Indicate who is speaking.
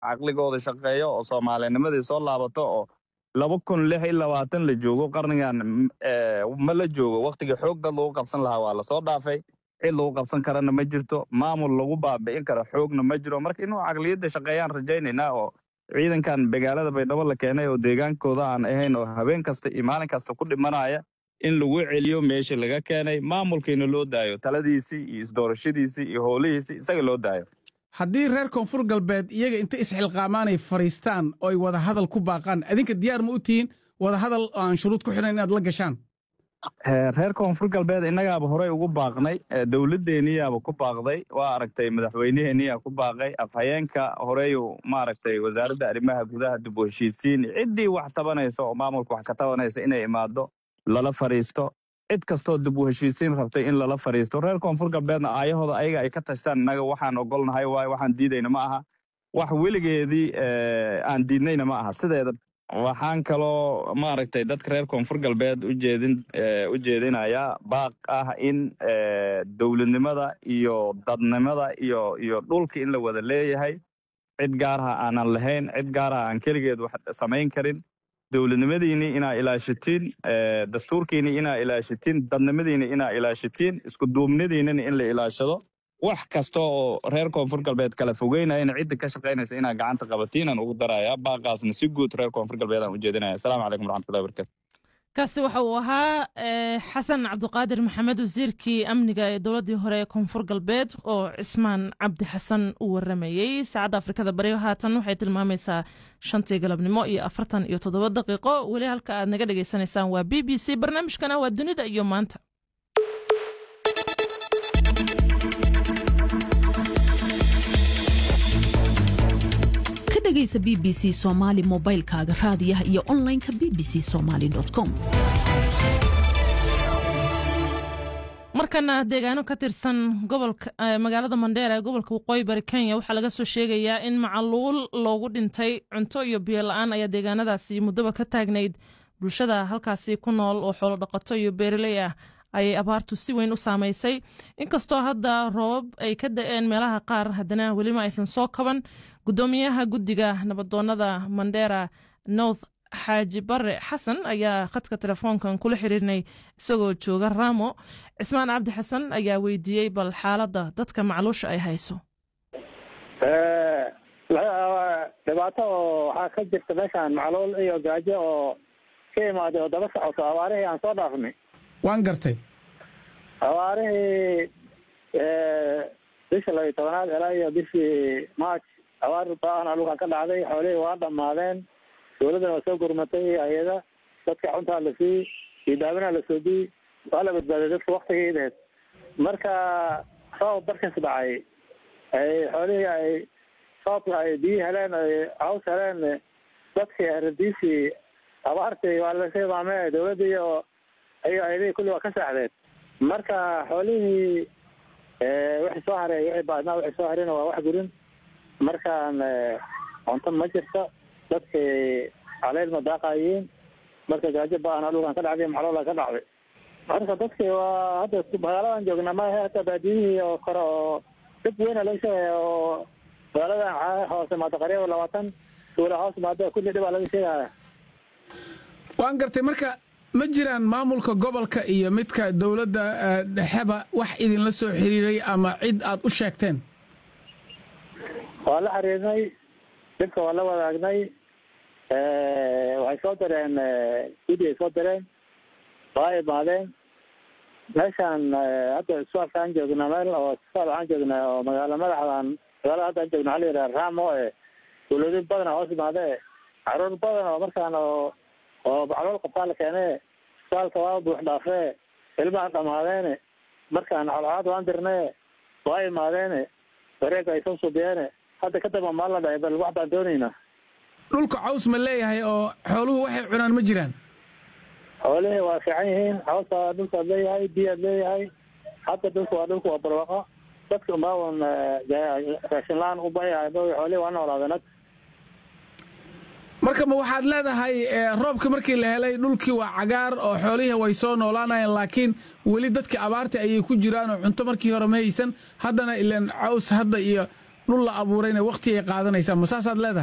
Speaker 1: caqligooda shaqeeyo oo soomaalinimadii soo laabato oo laba kun lix iyo labaatan la joogo qarnigan ma la joogo waktigii xoog dad lagu qabsan lahaa waa lasoo dhaafay cid lagu qabsan karana ma jirto maamul lagu baabi'in karo xoogna ma jiro marka inuu caqliyadda shaqeeyaan rajaynaynaa oo ciidankan magaalada baydhabo la keenay oo deegaankooda aan ahayn oo habeen kasta iyo maalin kasta ku dhimanaya in lagu celiyo meesha laga keenay maamulkiina loo daayo taladiisii iyo isdoorashadiisii iyo howlihiisii isaga loo daayo
Speaker 2: haddii reer koonfur galbeed iyaga inta isxilqaamaanay fadhiistaan oo ay wada hadal ku baaqaan adinka diyaar ma u tihiin wada hadal oo aan shuruud ku xidhan inaad la gashaan
Speaker 1: reer koonfur galbeed innagaaba horey ugu baaqnay dowladdeeniyaaba ku baaqday waa aragtay madaxweyneheeniyaa ku baaqay afhayeenka horeyu maaragtay wasaaradda arrimaha gudaha dib u heshiisiin ciddii wax tabanaysa oo maamulka wax ka tabanaysa inay imaado lala fadhiisto cid kastoo dib u heshiisiin rabtay in lala fadhiisto reer koonfur galbeedna aayahooda ayaga ay ka tashtaan innaga waxaan ogolnahay waayo waxaan diidayna ma aha wax weligeedii aan diidnayna ma aha sideeda waxaan kaloo maaragtay dadka reer koonfur galbeed ujeedin u jeedinayaa baaq ah in dowladnimada iyo dadnimada iyo iyo dhulka in la wada leeyahay cid gaaraha aanan lahayn cid gaaraha aan keligeed wax samayn karin dowladnimadiinni inaa ilaashatiin dastuurkiinni inaa ilaashatiin dadnimadiinni inaa ilaashatiin iskuduubnidiinnina in la ilaashado wax kasta oo reer koonfur galbeed kala fogeynayana cidda ka shaqaynaysa inaa gacanta qabatiinaan ugu darayaa baaqaasna si guud reer koonfur galbeed aan ujeedinaya asalaamu calaykum waraxmatullahi barakatu
Speaker 3: kaasi waxa uu ahaa xasan cabdiqaadir maxamed wasiirkii amniga ee dowladdii hore ee koonfur galbeed oo cismaan cabdi xasan u waramayey saacadda afrikada bari haatan waxay tilmaamaysaa shantii galabnimo iyo afartan iyo toddoba daqiiqo weli halka aad naga dhagaysanaysaan waa b b c barnaamijkana waa dunida iyo maanta
Speaker 4: ka dhegaysa b b c somaali mobaylkaaga raadiyaha iyo onlineka b b c somaali com
Speaker 3: markana deegaano ka tirsan gobolka magaalada mandheera ee gobolka waqooyi bari kenya waxaa laga soo sheegayaa in macaluul loogu dhintay cunto iyo biyo la-aan ayaa deegaanadaasi muddoba ka taagnayd bulshada halkaasi ku nool oo xoolo dhaqato iyo beeraley ah ayay abaartu si weyn u saamaysay inkastoo hadda roobab ay ka da-een meelaha qaar haddana welima aysan soo kaban gudoomiyaha guddiga nabadoonada mandheera north xaaji bare xasan ayaa khadka telefoonkan kula xiriirnay isagoo jooga raamo cismaan cabdi xasan ayaa weydiiyey bal xaaladda dadka macluusha ay hayso
Speaker 5: dhibaato oo waxaa ka jirta meeshaan macluul iyo gaajo oo ka imaaday oo daba socoto abaarihii aan soo dhaafnay
Speaker 2: waan gartay
Speaker 5: abaarihii bisha labiyo tobanaad ilaa iyo bishii march abaar ba-ana dhulkan ka dhacday xoolihii waa dhammaadeen dowladdana waa soo gurmatay hay-ada dadka cuntaa la siiyey iyo daawinaa la soodiyey waa la badbaaday dadka waktigiideed marka roob barkas dhacay ay xoolihii ay roobka ay biyi heleen ay caws heleen dadkii aradiisii abaartii waa la hilmaamee dowladda iyo iyo ayadihii kulli waa ka saaxdeen marka xoolihii wixii soo haray wixii baadnaa wixii soo harayna waa wax gurin markaan cunto ma jirto dadkii caleyl ma daaqayiin marka gaajo ba-ana dhulkan ka dhacday macloola ka dhacday marka dadkii waa hadda magaaladan joognaa maaha hata baadiyihii oo kore oo dib weyna laga sheegaya oo magaaladan hoose maada qariiba labaatan tuula hoos maada kulli dhibaa laga sheegaya
Speaker 2: waan gartay marka ma jiraan maamulka gobolka iyo midka dowladda dhexeba wax idinla soo xiriiray ama cid aad u sheegteen
Speaker 5: waa la xiriirnay dhibka waa la wadaagnay waxay soo direen gudi ay soo direen waa imaadeen meeshaan hadda isbitaalka aan joognaa meel oo isbitaal waxaan joognaa oo magaalo madaxdan magaalada hadda aan joogna waxa la yidhaha raamo e dowlado badana hoos imaade caruur badan oo markaan oo oo macluul qabtaa la keene isbitaalka waa buux dhaafee ilmahan dhamaadeene markaan colcolaad waan dirnee waa imaadeene wareega ay soo subiyeene hadda kadamba maan la dhahay bal wax baan doonaynaa
Speaker 2: dhulka caws ma leeyahay oo xooluhu waxay cunaan ma jiraan
Speaker 5: xoolihii waa fiican yihiin cawsa dhulkaad leeyahay biyaad leeyahay hadda dhulka waa dhulka waa barwaaqo dadka umaawan raashin la-aan ubayahay xoolihii waa noolaadeen hadda
Speaker 2: marka ma waxaad leedahay roobka markii la helay dhulkii waa cagaar oo xoolihii way soo noolaanayeen laakiin weli dadka abaarta ayay ku jiraan oo cunto markii hore ma haysan haddana ilan caws hadda iyo dhul la abuurayna wakhti ay qaadanaysaa ma saasaad leedahay